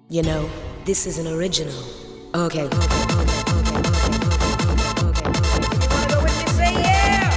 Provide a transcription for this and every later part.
You know, this is an original. Okay, okay, okay, okay, okay, okay, okay, okay, okay. Wanna go with me? Say yeah!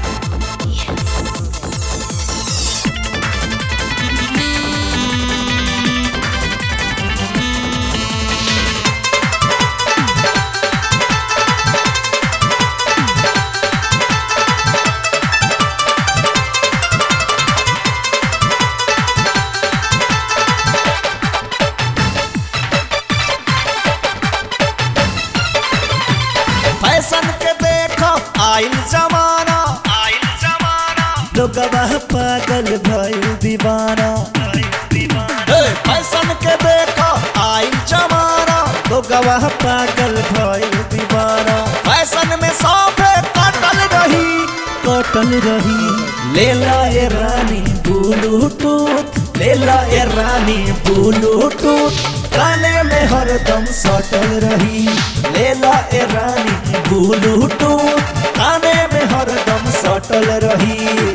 Fashion के देखो आइल जमाना आइल जमाना लोगवा पागल भइल दीवाना ए, फैशन के देखो आइल जमाना लोगवा पागल भइल दीवाना फैशन में सौंपे कटल रही कटल रही लेला ए रानी ब्लूटूथ लेला ए रानी ब्लूटूथ काने में हरदम सटल रही लेला ए रानी ब्लूटूथ काने में हरदम सटल रही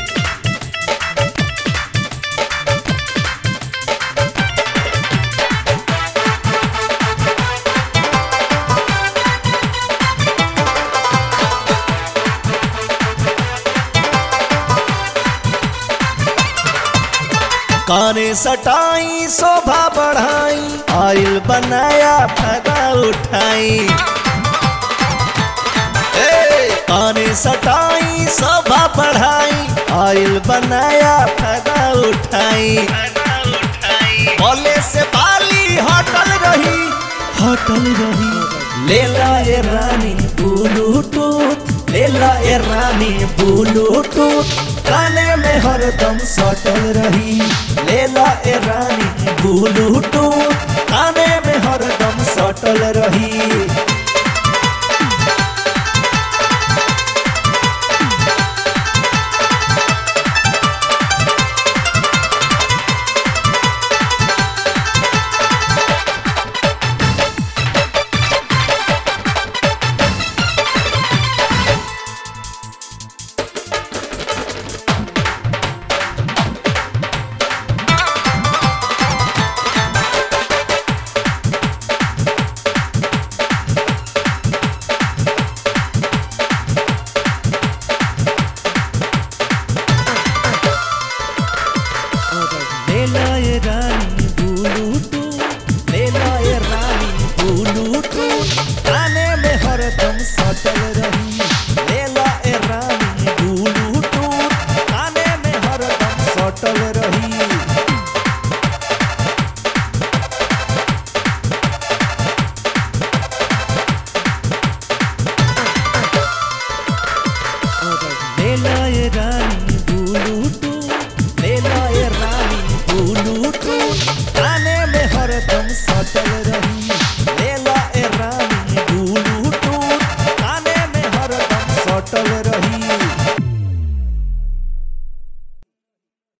काने सटाई शोभा बढ़ाई आइल बनाया फायदा उठाई ए, काने सटाई शोभा बढ़ाई आइल बनाया फायदा उठाई बोले से बाली हटल रही हटल रही लेला ए रानी ब्लूटूथ लेला ए रानी ब्लूटूथ काने में हरदम सटल रही लेला ए रानी ब्लूटूथ